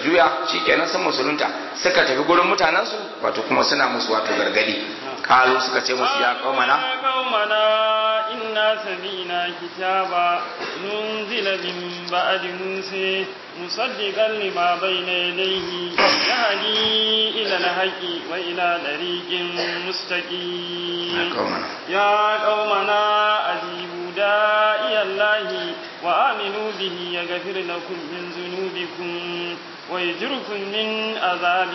juya shikenan sun musulunta suka tafi gurin mutanensu wato kuma suna musu wato gargadi kalu suka ce musu ya qaumana يا قومنا إنا سمعنا كتابا ننزل من بعد موسى مصدقا لما بين يديه يهدي إلى الحق وإلى طريق مستقيم ya qaumana يا قومنا أجيبوا داعي الله وآمنوا به يغفر لكم من ذنوبكم ويجركم من عذاب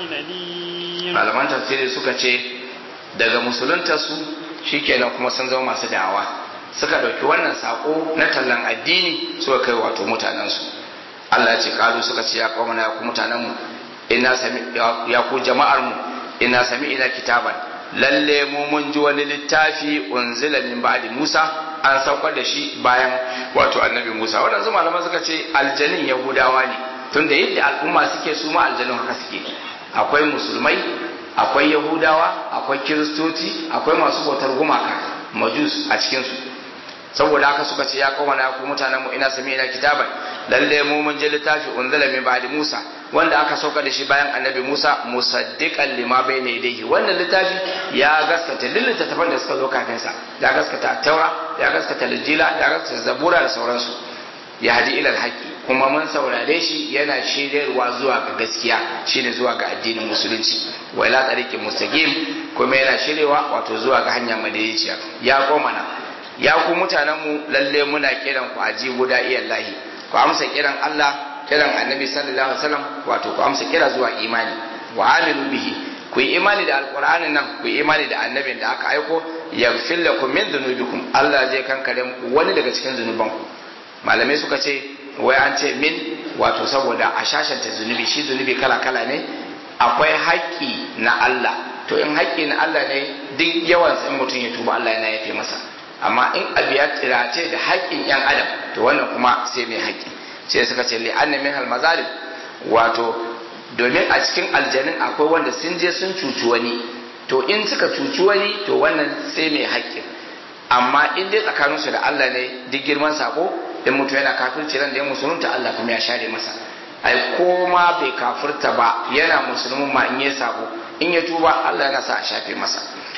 أليم malaman tafsiri suka ce daga musulunta su shikenan kuma sun zama masu da'awa suka ɗauki wannan sako na tallan addini suka kai wato mutanensu Allah ya ce kalu suka ce ya kawo ya ku mutanenmu ina sami ya ku jama'ar mu ina sami ina kitaban lalle mu mun ji wani littafi unzila min ba'di Musa an saukar da shi bayan wato annabi Musa waɗansu malaman suka ce aljanin yahudawa ne tunda yadda al'umma suke su ma aljanin haka suke akwai musulmai akwai yahudawa akwai kiristoci akwai masu bautar gumaka majus a cikinsu saboda haka suka ce ya kawo na ku mutanen mu ina sami ina kitaban lalle mu mun je littafi unzila min ba'di Musa wanda aka sauka da shi bayan annabi Musa musaddiqan lima bayna yadayhi wannan littafi ya gaskata lillita tafan da suka zo kafin sa ya gaskata taura ya gaskata linjila ya gaskata zabura da sauransu ya hadi ilal haqqi kuma mun saurare shi yana shiryarwa zuwa ga gaskiya shine zuwa ga addinin musulunci wa ila tariqin mustaqim kuma yana shiryewa wato zuwa ga hanya madaidaiciya ya komana ya ku mutanen mu lalle muna kiran ku aji guda iyallahi ku amsa kiran Allah kiran annabi sallallahu alaihi wasallam wato ku amsa kira zuwa imani wa amilu bihi ku yi imani da alqur'anin nan ku yi imani da annabin da aka aiko yaghfir lakum min dhunubikum Allah zai kankare muku wani daga cikin zunubanku malamai suka ce wai an ce min wato saboda a shashanta zunubi shi zunubi kala kala ne akwai haƙƙi na Allah to in haƙƙi na Allah ne duk yawan in mutum ya tuba Allah yana yafe masa amma in abu ya tsirace da haƙƙin yan adam to wannan kuma sai mai haƙƙi sai suka ce li'anna min al mazalim wato domin a cikin aljanin akwai wanda sun je sun cuci wani to in suka cuci wani to wannan sai mai haƙƙin amma in dai tsakaninsu da Allah ne duk girman sako in mutum yana kafirci ran da ya musulunta Allah kuma ya share masa ai ko ma bai kafirta ba yana musulmin ma in ya sako in ya tuba Allah yana sa a shafe masa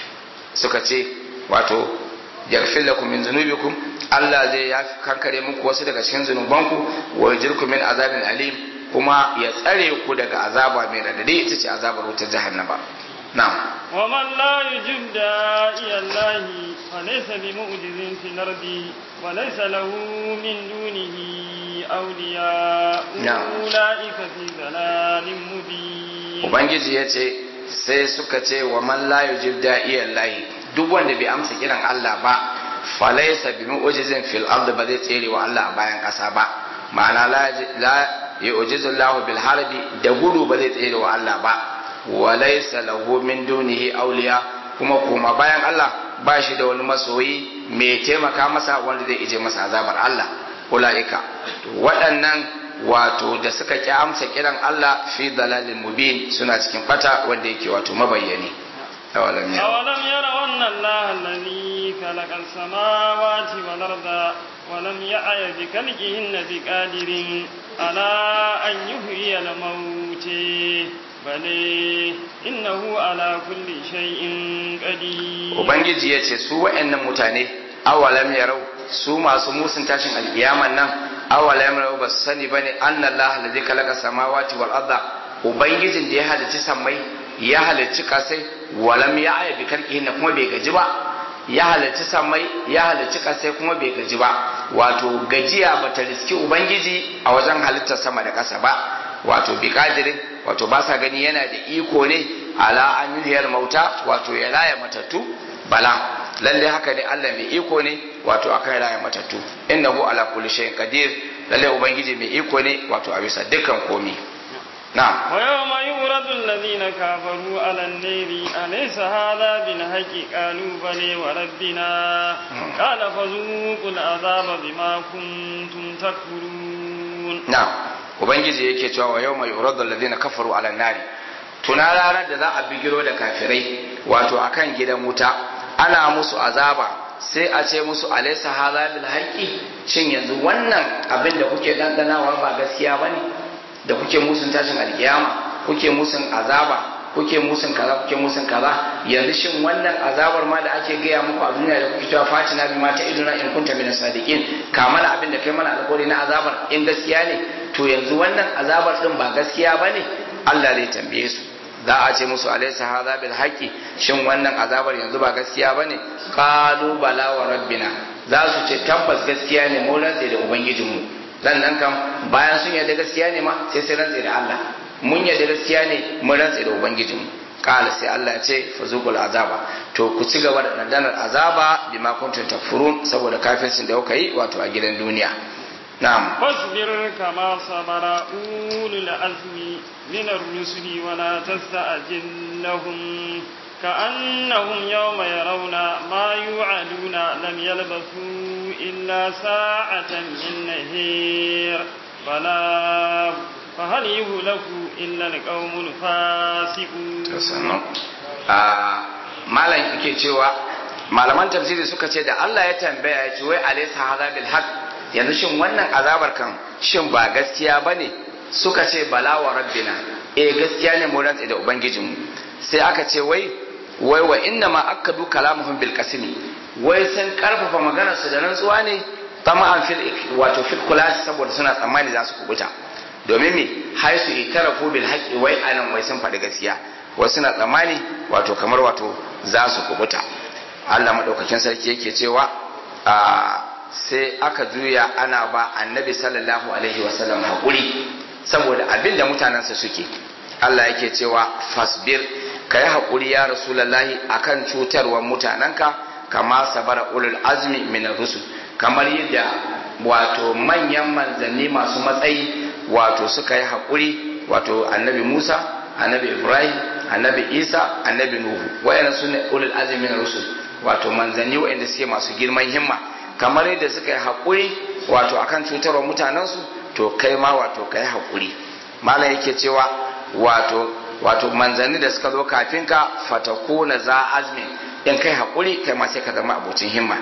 suka ce wato yaghfir lakum min dhunubikum Allah zai ya kankare muku wasu daga cikin zunubanku wa yujirkum min azabin alim kuma ya tsare ku daga azaba mai radadi ita ce azabar wutar jahannama na'am ومن لا يجب داعي الله فليس بمعجز في الأرض وليس له من دونه أولياء نعم. أولئك في ضلال مبين ubangiji ya ce sai suka ce wa man la yujib da'iyan lahi duk wanda bai amsa kiran Allah ba falaysa bi mu'jizin fil ard ba zai tsere wa Allah a bayan kasa ba ma'ana la la yu'jizu Allah bil harbi da gudu ba zai tsere wa Allah ba wa laysa lahu min dunihi awliya kuma kuma bayan Allah ba shi da wani masoyi mai taimaka masa wanda zai ije masa azabar Allah ulaika waɗannan wato da suka ki amsa kiran Allah fi dalalin mubin suna cikin bata wanda yake wato mabayyani awalam ya أولم يروا أن الله الذي خلق السماوات والأرض ولم يعي بخلقهن بقادر على أن يحيي الموت بل إنه على كل شيء قدير ubangiji ya ce su wa'annan mutane awalam yarau su masu musun tashin alkiyaman nan awalam yarau ba su sani bane anna Allah alladhi khalaqa samawati wal arda ubangijin da ya halicci sammai ya halicci kasai walam ya aya bi kalkihin kuma bai gaji ba ya halicci sammai ya halicci kasai kuma bai gaji ba wato gajiya bata riski ubangiji a wajen halittar sama da kasa ba wato bi kadirin wato ba sa gani yana da iko ne ala an yuhiyar mauta wato ya raya matattu bala lalle haka ne Allah mai iko ne wato akan raya matattu innahu ala kulli shay'in qadir lalle ubangiji mai iko ne wato a bisa dukkan komi na'am ويوم يورد الذين كفروا على النار أليس هذا بالحق قالوا بلي وربنا قال فذوقوا العذاب بما كنتم تكفرون na'am ubangiji yake cewa wa yawma yuradu alladhina kafaru ala nari tuna ranar da za a bigiro da kafirai wato akan gidan wuta ana musu azaba sai a ce musu alaysa hadha bil haqqi shin yanzu wannan abin da kuke dandanawa ba gaskiya bane da kuke musun tashin alkiyama kuke musun azaba kuke musun kaza kuke musun kaza yanzu shin wannan azabar ma da ake gaya muku a duniya da kuke cewa fatina bi mata iduna in kunta min sadiqin kamala abin da kai mana alƙawari na azabar in gaskiya ne to yanzu wannan azabar din ba gaskiya bane Allah zai tambaye su za a ce musu alaysa hadha bil haqqi shin wannan azabar yanzu ba gaskiya bane qalu bala wa rabbina za su ce tabbas gaskiya ne mu rantse da ubangijinmu dan nan kam bayan sun yarda gaskiya ne ma sai sai rantse da Allah mun yarda gaskiya ne mun rantse da ubangijinmu kala sai Allah ya ce fazukul azaba to ku ci gaba da dandanar azaba bima kuntum takfurun saboda kafircin da kuka yi wato a gidan duniya na'am فاصبر كما صبر أولو العزم من الرسل ولا تستعجل لهم كأنهم يوم يرون ما يوعدون لم يلبثوا إلا ساعة من نهير بلاغ فهل يهلك إلا القوم الفاسقون malam yake cewa malaman tafsiri suka ce da Allah ya tambaya ya ce wai alaysa hadha bil haqq yanzu shin wannan azabar kan shin ba gaskiya bane suka ce bala wa rabbina eh gaskiya ne mu rantsa da ubangijinmu sai aka ce wai wai wa inna ma akkadu kalamuhum bil qasmi wai sun karfafa maganar su da rantsuwa ne tama'an fil wato fil kulas saboda suna tsammani za su kubuta domin me haisu itarafu bil haqqi wai anan wai sun faɗi gaskiya wasu suna tsammani wato kamar wato za su kubuta Allah madaukakin sarki yake cewa a sai aka juya ana ba annabi sallallahu alaihi wasallam haƙuri saboda abin da mutanensa suke Allah yake cewa fasbir ka yi haƙuri ya rasulallahi akan cutarwar mutanenka kama sabara ulul azmi min rusul kamar yadda wato manyan manzanni masu matsayi wato suka yi haƙuri wato annabi musa annabi ibrahim annabi isa annabi nuhu wayannan sune ulul azmi min rusul wato manzanni wayanda suke masu girman himma kamar yadda suka yi haƙuri wato akan cutarwa mutanensu to kai ma wato ka yi haƙuri malam yake cewa wato wato manzanni da suka zo kafin ka fatakuna za azmin in kai haƙuri kai ma sai ka zama abocin himma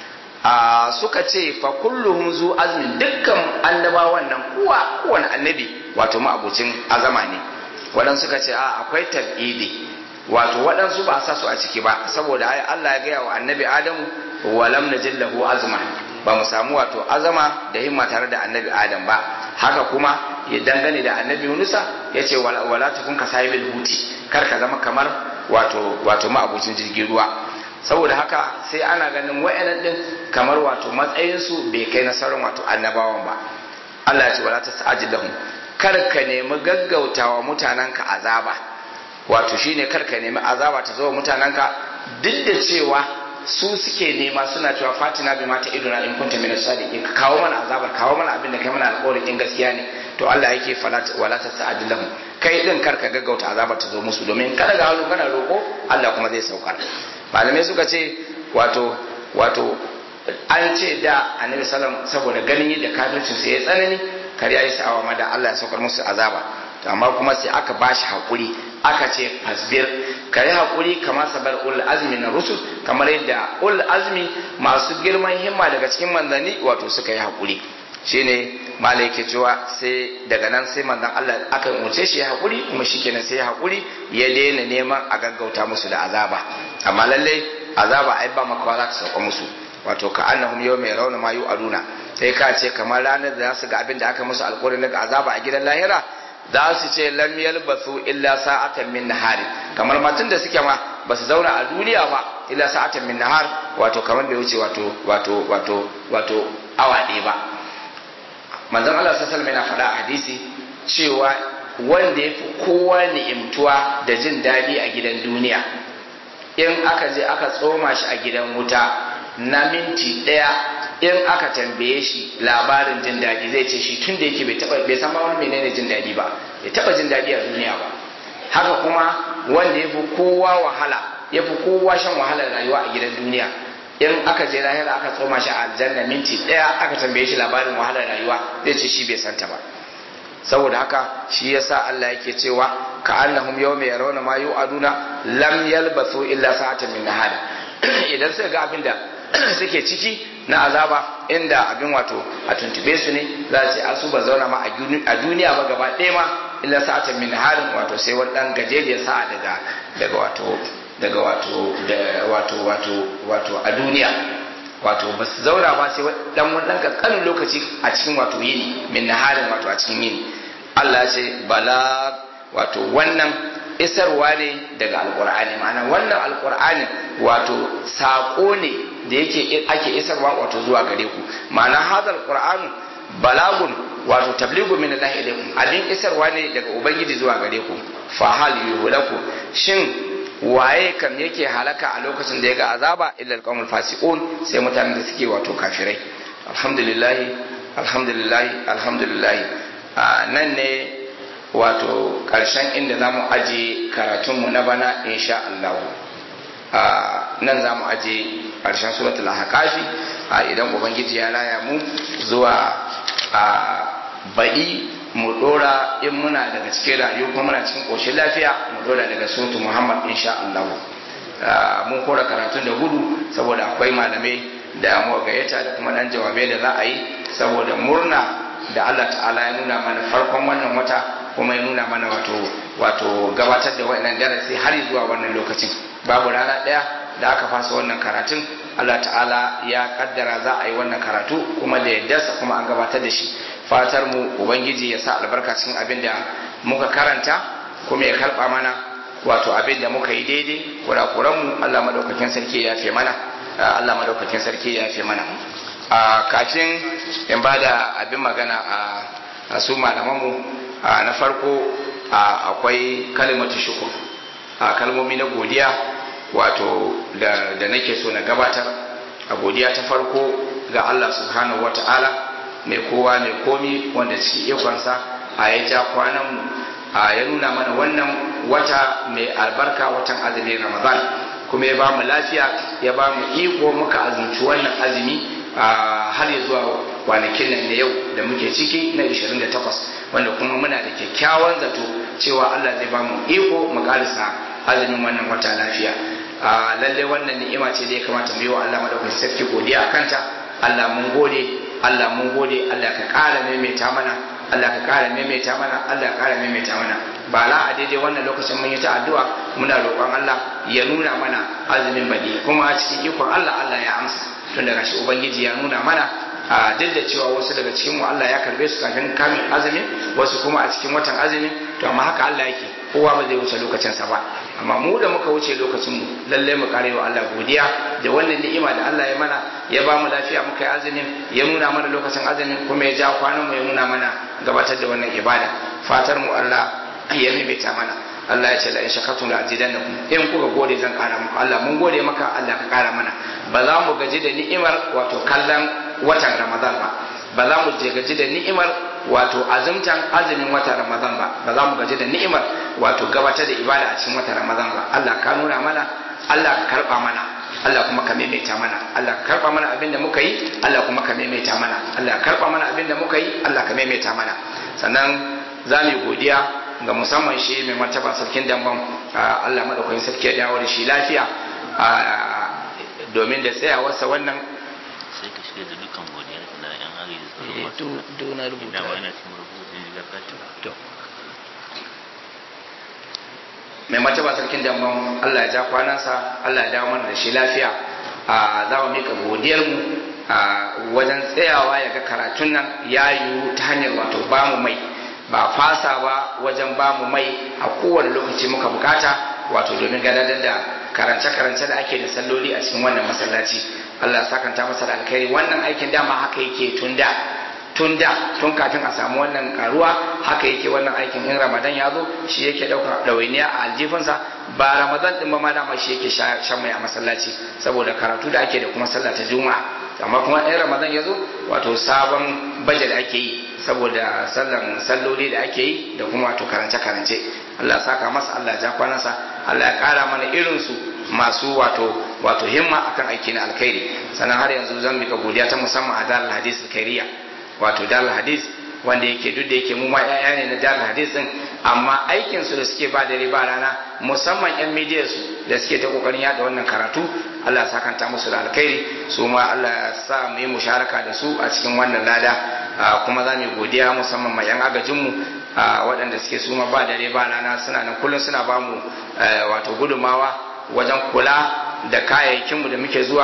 a suka ce fa kulluhum zu azmin dukkan annabawan nan kuwa kowane annabi wato ma abocin azama ne waɗansu suka ce a akwai tabidi wato waɗansu ba sa su a ciki ba saboda ai Allah ya gaya wa annabi Adamu walam najil lahu azma ba mu samu wato azama da himma tare da annabi Adam ba haka kuma ya dangane da annabi Yunusa ya ce wala takun ka sahibil huti kar ka zama kamar wato wato ma'abucin jirgin ruwa saboda haka sai ana ganin wa'annan din kamar wato matsayinsu bai kai nasarar wato annabawan ba Allah ya ce wala tasajil lahum kar ka nemi gaggautawa mutanenka azaba wato shine kar ka nemi azaba ta zo mutanenka duk da cewa su suke nema suna cewa fatina bi mata idona in kunta min sadiqin ka kawo mana azabar kawo mana abin da kai mana alƙawarin in gaskiya ne to Allah yake wala ta sa'adilahum kai din kar ka gaggauta azabar ta zo musu domin kada ga halu kana roko Allah kuma zai saukar malamai suka ce wato wato an ce da annabi sallam saboda ganin yadda kafircin sai ya tsanani kar ya yi sa'awa ma da Allah ya saukar musu azaba amma kuma sai aka bashi hakuri aka ce fasbir ka yi haƙuri kamar sabar ul azmi na rusul kamar yadda ul azmi masu girman himma daga cikin manzanni wato suka yi haƙuri shine mala yake cewa sai daga nan sai manzan Allah aka umarce shi ya haƙuri kuma shikenan sai ya haƙuri ya daina neman a gaggauta musu da azaba amma lallai azaba ai ba makawa za ta sauka musu wato ka annahum yau mai rauna ma aduna sai ka ce kamar ranar da za su ga abin da aka musu alƙawarin daga azaba a gidan lahira za su ce lam yalbasu illa sa'atan min nahari kamar matan da suke ma ba su zauna a duniya ba illa sa'atan min nahar wato kamar bai wuce wato wato wato wato awa ɗaya ba manzon Allah sallallahu alaihi yana faɗa a hadisi cewa wanda ya fi kowa ni'imtuwa da jin daɗi a gidan duniya in aka je aka tsoma shi a gidan wuta na minti ɗaya in aka tambaye shi labarin jin daɗi zai ce shi tun da yake bai taba bai san ba wani menene jin daɗi ba bai taba jin daɗi a duniya ba haka kuma wanda ya fi kowa wahala ya fi kowa shan wahalar rayuwa a gidan duniya in aka je lahira aka tsoma shi a aljanna minti ɗaya aka tambaye shi labarin wahalar rayuwa zai ce shi bai santa ba saboda haka shi yasa Allah yake cewa ka annahum yawma yarawna ma yu'aduna lam yalbathu illa sa'atan min nahar idan suka ga abin da suke ciki na azaba inda abin wato a tuntube su ne za a ce a su ba zauna ma a duniya ba gaba ɗaya ma illa sa'atan min harin wato sai wani dan gajeriyar sa'a daga daga wato daga wato da wato wato wato a duniya wato ba su zauna ba sai dan wani dan kankanin lokaci a cikin wato yini min naharin wato a cikin yini Allah ya ce bala wato wannan isarwa ne daga alkur'ani ma'ana wannan alkur'ani wato saƙo ne da yake ake isarwa wato zuwa gare ku ma'ana hadal qur'anu balagun wato tabligu min Allah ilaikum abin isarwa ne daga ubangiji zuwa gare ku fa hal yuhlaku shin waye kam yake halaka a lokacin da ya ga azaba illa alqawmul fasiqun sai mutanen da suke wato kafirai alhamdulillah alhamdulillah alhamdulillah nan ne wato ƙarshen inda za mu aje karatunmu na bana insha Allah nan za mu aje ƙarshen suratul ahqafi idan ubangiji ya raya mu zuwa baɗi mu ɗora in muna daga cikin rayu kuma muna cikin ƙoshin lafiya mu ɗora daga suratul muhammad insha Allah mun kora karatun da gudu saboda akwai malamai da mu gayyata da kuma ɗan jawabai da za a yi saboda murna da Allah ta'ala ya nuna mana farkon wannan wata kuma ya nuna mana wato wato gabatar da wannan darasi har zuwa wannan lokacin babu rana ɗaya da aka fasa wannan karatun Allah ta'ala ya kaddara za a yi wannan karatu kuma da yaddarsa kuma an gabatar da shi fatar mu ubangiji ya sa albarka cikin abin da muka karanta kuma ya karba mana wato abin da muka yi daidai kurakuran mu Allah madaukakin sarki ya fi mana Allah madaukakin sarki ya fi mana a kafin in bada abin magana a su malamanmu na farko akwai kalimatu shukur kalmomi na godiya wato da nake so na gabatar a godiya ta farko ga Allah subhanahu wata'ala mai kowa mai komi wanda cikin ikonsa a ya ja kwananmu a ya nuna mana wannan wata mai albarka watan azumin ramadan kuma ya ba mu lafiya ya ba mu iko muka azumci wannan azumi har ya zuwa kwanakin nan da yau da muke ciki na 28 wanda kuma muna da kyakkyawan zato cewa Allah zai ba mu iko mu karisa azumin wannan wata lafiya lalle wannan ni'ima ce da ya kamata mu yi wa Allah madaukakin sarki godiya kanta Allah mun gode Allah mun gode Allah ka ƙara maimaita mana Allah ka ƙara maimaita mana Allah ka ƙara maimaita mana ba la a daidai wannan lokacin mun yi ta addu'a muna roƙon Allah ya nuna mana azumin baki kuma a cikin ikon Allah Allah ya amsa tun daga shi ubangiji ya nuna mana a duk da cewa wasu daga cikin mu Allah ya karbe su kafin kamin azumi wasu kuma a cikin watan azumi to amma haka Allah yake kowa ba zai wuce lokacin sa ba amma mu da muka wuce lokacin mu lalle mu kare wa Allah godiya da wannan ni'ima da Allah ya mana ya ba mu lafiya muka yi azumin ya nuna mana lokacin azumin kuma ya ja kwanan mu ya nuna mana gabatar da wannan ibada fatar mu Allah ya maimaita mana Allah ya ce la in shakartum la azidannakum in kuka gode zan kara muku Allah mun gode maka Allah ka kara mana ba za mu gaji da ni'imar wato kallon watan Ramadan ba ba za mu gaji da ni'imar wato azumtan azumin watan Ramadan ba ba za mu gaji da ni'imar wato gabatar da ibada a cikin watan Ramadan ba Allah ka nuna mana Allah ka karba mana Allah kuma ka maimaita mana Allah ka karba mana abin da muka yi Allah kuma ka maimaita mana Allah ka karba mana abin da muka yi Allah ka maimaita mana sannan za mu yi godiya ga musamman shi mai martaba sarkin damban Allah madaukakin sarki ya dawo da shi lafiya domin da tsayawarsa wannan sai ka shiga da dukkan godiyar da yan hari da to to na rubuta da wani cikin rubutun jigar kati to mai martaba sarkin damban Allah ya ja kwanansa Allah ya dawo mana da shi lafiya za mu mika godiyar mu wajen tsayawa ya ga karatun nan ya yiwu ta hanyar wato bamu mai ba fasa ba wajen ba mu mai a kowane lokaci muka bukata wato domin gadadar da karance-karance da ake da salloli a cikin wannan masallaci Allah sakanta masa da alkhairi wannan aikin dama haka yake tun da tun da tun kafin a samu wannan karuwa haka yake wannan aikin in ramadan ya zo shi yake daukar ɗawainiya a aljifinsa ba ramadan din ba ma dama shi yake shan mai a masallaci saboda karatu da ake da kuma sallah ta juma'a amma kuma in ramadan ya zo wato sabon bajet ake yi saboda sallan salloli da ake yi da kuma wato karance-karance Allah ya saka masa Allah ya ja kwanansa Allah ya kara mana irinsu masu wato wato himma akan aiki na alkhairi sannan har yanzu zan mika godiya ta musamman a dalal hadis alkhairiya wato dalal hadis wanda yake duk da yake mu ma ƴaƴa ne na jihar hadis din amma aikin su da suke ba dare ba rana musamman yan midiyar su da suke ta kokarin yada wannan karatu Allah ya sakanta musu da alkhairi su ma Allah ya sa mu yi musharaka da su a cikin wannan lada kuma za mu yi godiya musamman ma yan agajin mu waɗanda suke su ma ba dare ba rana suna nan kullum suna ba mu wato gudumawa wajen kula da kayayyakinmu da muke zuwa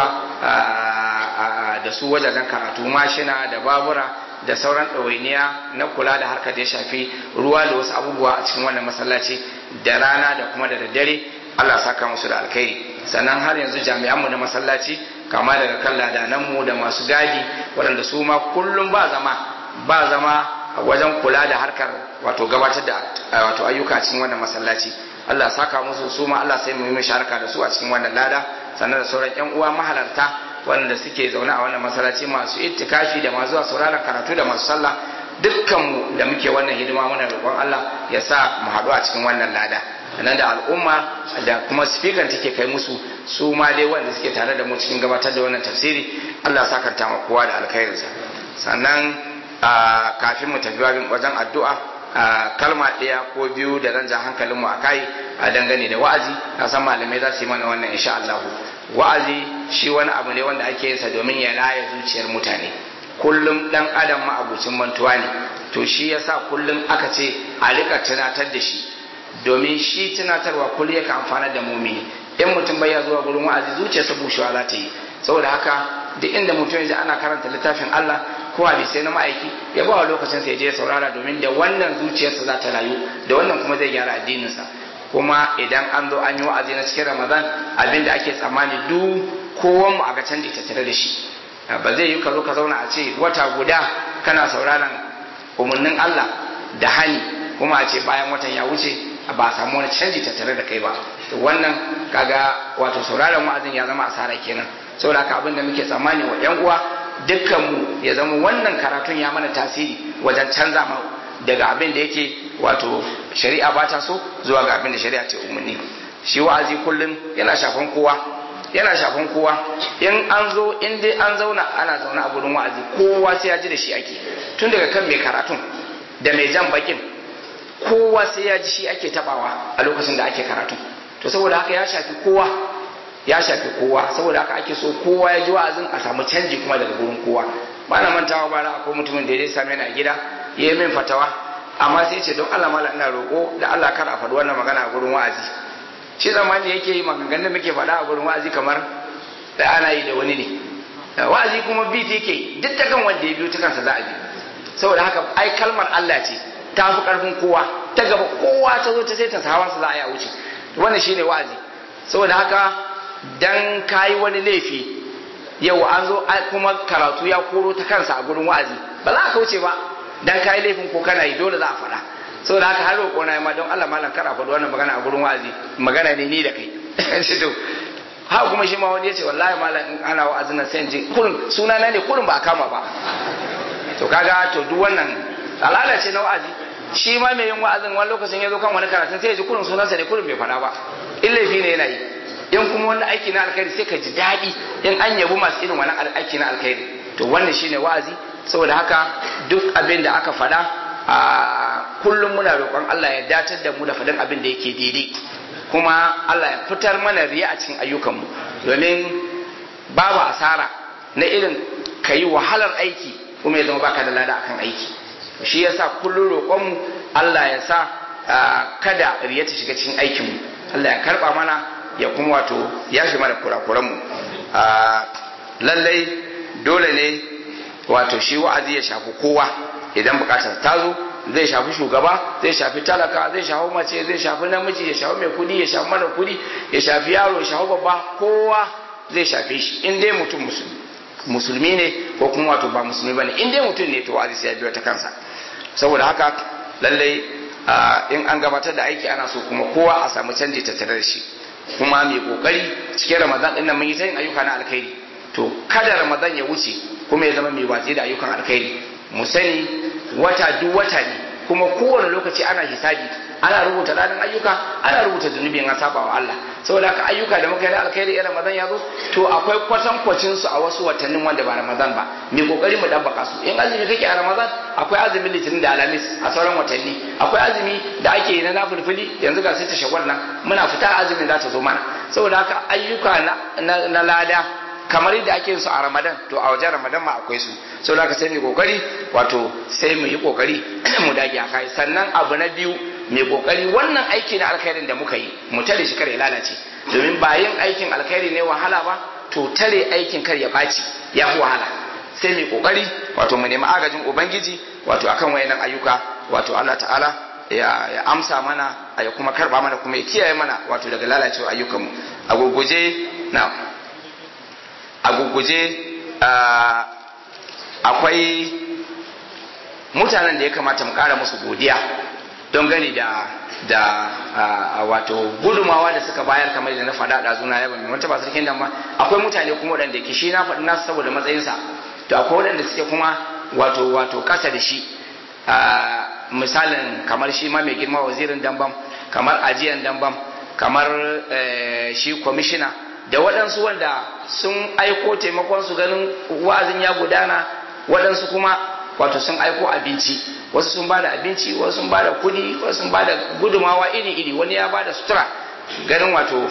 da su wajajen karatu mashina da babura da sauran ɗawainiya na kula da harkar da ya shafi ruwa da wasu abubuwa a cikin wannan masallaci da rana da kuma da daddare Allah saka musu da alkhairi sannan har yanzu jami'anmu na masallaci kama daga kan ladananmu da masu gadi waɗanda su ma kullum ba zama ba zama wajen kula da harkar wato gabatar da wato ayyuka cikin wannan masallaci Allah saka musu su ma Allah sai mu yi musharaka da su a cikin wannan lada sannan da sauran yan uwa mahalarta wanda suke zaune a wannan masallaci masu ittikafi da masu zuwa sauraron karatu da masu sallah dukkanmu da muke wannan hidima muna roƙon Allah ya sa mu haɗu a cikin wannan lada nan da al'umma da kuma speaker take kai musu su ma dai wanda suke tare da mu cikin gabatar da wannan tafsiri Allah ya sakanta ma kowa da alkhairinsa sannan kafin mu tafi wajen addu'a kalma ɗaya ko biyu da zan ja hankalin mu akai a dangane da wa'azi na san malamai za su yi mana wannan insha Allah wa'azi shi wani abu ne wanda ake yin sa domin ya laye zuciyar mutane kullum dan adam ma'abucin mantuwa ne to shi yasa kullum aka ce a rika tunatar da shi domin shi tunatarwa kullum yake amfana da mumini in mutum bai ya zuwa gurin wa'azi zuciyarsa bushewa za ta yi saboda haka duk inda mutum ya ana karanta littafin Allah ko hadisai na ma'aiki ya ba wa lokacin sa ya je saurara domin da wannan zuciyarsa za ta rayu da wannan kuma zai gyara addininsa kuma idan an zo an yi wa'azi na cikin Ramadan abin da ake tsammani duk kowan mu a ga canji tattare da shi ba zai yi ka zo ka zauna a ce wata guda kana sauraron umarnin Allah da hani kuma a ce bayan watan ya wuce ba a samu wani canji tattare da kai ba to wannan kaga wato sauraron wa'azin ya zama asara kenan saboda haka abin da muke tsammani wa yan uwa dukkanmu ya zama wannan karatun ya mana tasiri wajen canza mu daga abin da yake wato shari'a ba ta so zuwa ga abin da shari'a ce umarni shi wa'azi kullum yana shafan kowa yana shafan kowa in an zo in dai an zauna ana zaune a gurin wa'azi kowa sai ya ji da shi ake tun daga kan mai karatun da mai jan bakin kowa sai ya ji shi ake tabawa a lokacin da ake karatu to saboda haka ya shafi kowa ya shafi kowa saboda haka ake so kowa ya ji wa'azin a samu canji kuma daga gurin kowa ba na mantawa ba akwai mutumin da ya same ni a gida ya yi min fatawa amma sai ce don Allah mala ina roƙo da Allah kar a faɗi wannan magana a gurin wa'azi shi zamani yake yi maganganun da muke faɗa a gurin wa'azi kamar da ana yi da wani ne wa'azi kuma bi yake duk da kan wanda ya biyo ta kansa za a bi saboda haka ai kalmar Allah ce ta fi karfin kowa ta gaba kowa ta zo ta sai ta hawansa za a yi a wuce wannan shine wa'azi saboda haka dan kayi wani laifi yau an zo kuma karatu ya koro ta kansa a gurin wa'azi ba za ka wuce ba dan kayi laifin ko kana yi dole za a faɗa saboda haka har roƙo na ma don Allah malam kara faɗi wannan magana a gurin wa'azi magana ne ni da kai shi to ha kuma shi ma wani ya ce wallahi malam in ana wa'azin nan sai in ji kurin suna na ne kurin ba a kama ba to kaga to duk wannan alala ce na wa'azi shi ma mai yin wa'azin wani lokacin ya zo kan wani karatun sai ya ji kurin sunansa ne kurin bai faɗa ba in laifi ne yana yi in kuma wani aiki na alkhairi sai ka ji daɗi in an yabi masu irin wani aiki na alkhairi to wannan shine wa'azi saboda haka duk abin da aka faɗa a kullum muna roƙon Allah ya datar da mu da faɗin abin da yake daidai kuma Allah ya fitar mana riya a cikin ayyukanmu domin babu asara na irin ka yi wahalar aiki kuma ya zama baka da lada akan aiki shi yasa kullum roƙonmu Allah ya sa kada riya ta shiga cikin aikinmu Allah ya karɓa mana ya kuma wato ya fi mana kurakuranmu lallai dole ne wato shi wa'azi ya shafi kowa idan bukatar ta zo zai shafi shugaba zai shafi talaka zai shafi mace zai shafi namiji ya shafi mai kudi ya shafi mara kudi ya shafi yaro ya shafi babba kowa zai shafe shi in dai mutum musulmi ne ko kuma wato ba musulmi bane in dai mutum ne to wa'azi sai ya biyo ta kansa saboda haka lallai in an gabatar da aiki ana so kuma kowa a samu canji tattare da shi kuma mai kokari cikin ramadan din nan mun yi ta yin ayyuka na alkhairi to kada ramadan ya wuce kuma ya zama mai watsi da ayyukan alkhairi mu sani wata duk wata ne kuma kowane lokaci ana hisabi ana rubuta ranar ayyuka ana rubuta zunubi an saba wa Allah saboda haka ayyuka da muka yi na alkhairi irin ramadan ya zo to akwai kwatankwacin su a wasu watannin wanda ba ramadan ba mai kokari mu dabbaka su in azumi kake a ramadan akwai azumin litinin da alamis a sauran watanni akwai azumi da ake yi na nafulfuli yanzu ga sai ta shagwar nan muna fita azumin za ta zo mana saboda haka ayyuka na lada kamar yadda ake yin su a ramadan to a wajen ramadan ma akwai su saboda haka sai mu kokari wato sai mu yi kokari mu dage a kai sannan abu na biyu mai kokari wannan aiki na alkhairin da muka yi mu tare shi kar ya lalace domin ba yin aikin alkhairi ne wahala ba to tare aikin kar ya baci ya fi wahala sai mai kokari wato mu nemi agajin ubangiji wato akan wayannan ayyuka wato Allah ta'ala ya, ya amsa mana ya kuma karba mana kuma ya kiyaye mana wato daga lalacewa ayyukanmu a gurguje na a gurguje akwai mutanen da ya kamata mu kara musu godiya don gani da da wato gudumawa da suka bayar kamar da na faɗa da zuna ya bani wata ba sarkin nan ma akwai mutane kuma waɗanda ke shi na faɗi nasu saboda matsayinsa to akwai waɗanda suke kuma wato wato kasa da shi misalin kamar shi ma mai girma wazirin dambam kamar ajiyan dambam kamar shi kwamishina da waɗansu wanda sun aiko taimakon su ganin wa'azin ya gudana waɗansu kuma wato sun aiko abinci wasu sun bada abinci wasu sun bada kudi wasu sun bada gudumawa iri iri wani ya bada sutura ganin wato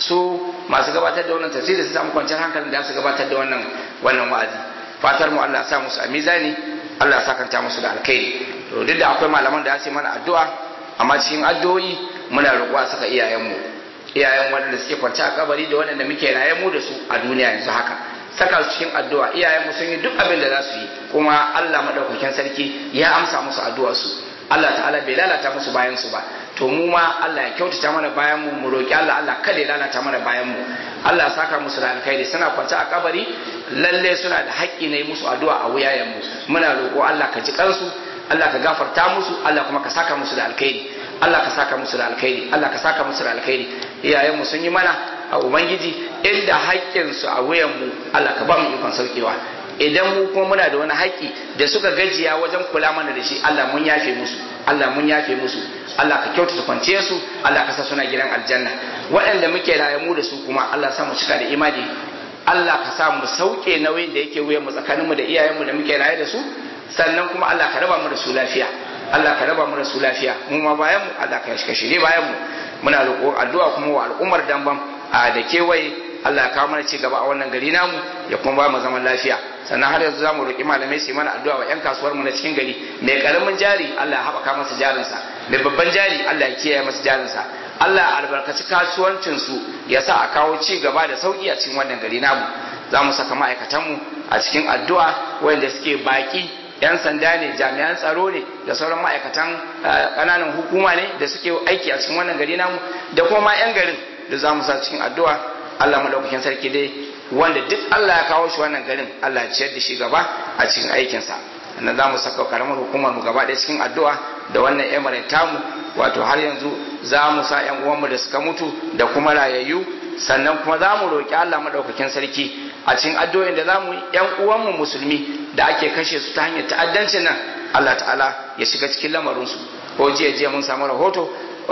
su masu gabatar da wannan tafsiri su samu kwanciyar hankalin da su gabatar da wannan wannan wa'azi fatar mu Allah ya sa musu a mizani Allah ya sakanta musu da alkhairi to duk da akwai malaman da ya ce mana addu'a amma cikin addu'o'i muna roƙo a saka iyayenmu iyayen waɗanda suke kwance a kabari da waɗanda muke raye mu da su a duniya yanzu haka saka su cikin addu'a iyayenmu sun yi duk abin da za su yi kuma Allah madaukakin sarki ya amsa musu addu'ar su Allah ta'ala bai lalata musu bayan su ba to mu ma Allah ya kyautata mana bayan mu mu roki Allah Allah kada ya lalata mana bayan mu Allah ya saka musu da alkhairi suna kwance a kabari lalle suna da haƙƙi na yi musu addu'a a wuyayen mu muna roƙo Allah ka ji kansu Allah ka gafarta musu Allah kuma ka saka musu da alkhairi Allah ka saka musu da alkhairi Allah ka saka musu da alkhairi iyayen mu sun yi mana a ubangiji inda haƙƙin su a wuyan mu Allah ka ba mu ikon saukewa idan mu kuma muna da wani haƙƙi da suka gajiya wajen kula mana da shi Allah mun yafe musu Allah mun yafe musu Allah ka kyautata kwance su Allah ka sa suna gidan aljanna waɗanda muke raye mu da su kuma Allah sa mu cika da imani Allah ka sa mu sauke nauyin da yake wuyan mu tsakanin mu da iyayen mu da muke raye da su sannan kuma Allah ka raba mu da su lafiya Allah ka raba mu da su lafiya mu ma bayan mu Allah ka shirye bayan mu muna roƙo addu'a kuma wa al'ummar damban a da kewaye Allah ya kawo mana ci gaba a wannan gari namu ya kuma ba mu zaman lafiya sannan har yanzu zamu roƙi malamai su yi mana addu'a wa 'yan kasuwar mu na cikin gari mai karamin jari Allah ya haɓaka masa jarinsa mai babban jari Allah ya kiyaye masa jarinsa Allah ya albarkaci kasuwancin su ya sa a kawo ci gaba da sauki a cikin wannan gari namu za mu saka ma'aikatan mu a cikin addu'a wanda suke baki 'yan sanda ne jami'an tsaro ne da sauran ma'aikatan ƙananan hukuma ne da suke aiki a cikin wannan gari namu da kuma ma 'yan garin da za mu sa cikin addu'a Allah madaukakin sarki dai wanda duk Allah ya kawo shi wannan garin Allah ya ciyar da shi gaba a cikin aikinsa sannan za mu saka karamar hukumar mu gaba ɗaya cikin addu'a da wannan emirate tamu wato har yanzu za mu sa yan uwanmu da suka mutu da kuma rayayyu sannan kuma za mu roƙi Allah madaukakin sarki a cikin addu'o'in da za mu yi yan uwanmu musulmi da ake kashe su ta hanyar ta'addancin nan Allah ta'ala ya shiga cikin lamarinsu ko jiya jiya mun samu rahoto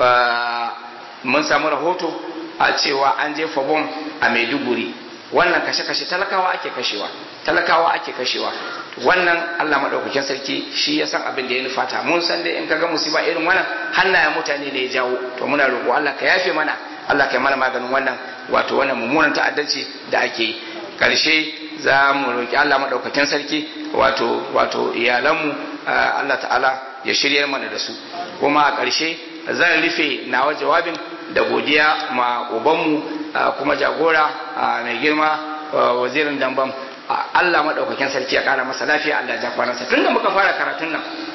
mun samu rahoto a cewa an jefa bom a Maiduguri wannan kashe-kashe talakawa ake kashewa talakawa ake kashewa wannan Allah madaukakin sarki shi ya san abin da ya nufata mun san dai in kaga musiba irin wannan hannayen mutane ne ya jawo to muna roƙo Allah ka yafe mana Allah ka yi mana maganin wannan wato wannan mummunan ta'addanci da ake yi karshe za mu roƙi Allah madaukakin sarki wato wato iyalanmu Allah ta'ala ya shiryar mana da su kuma a ƙarshe zan rufe nawa jawabin da godiya ma ubanmu kuma jagora mai girma wazirin dambam Allah maɗaukakin sarki ya ƙara masa lafiya Allah ya ja kwanansa tun da muka fara karatun nan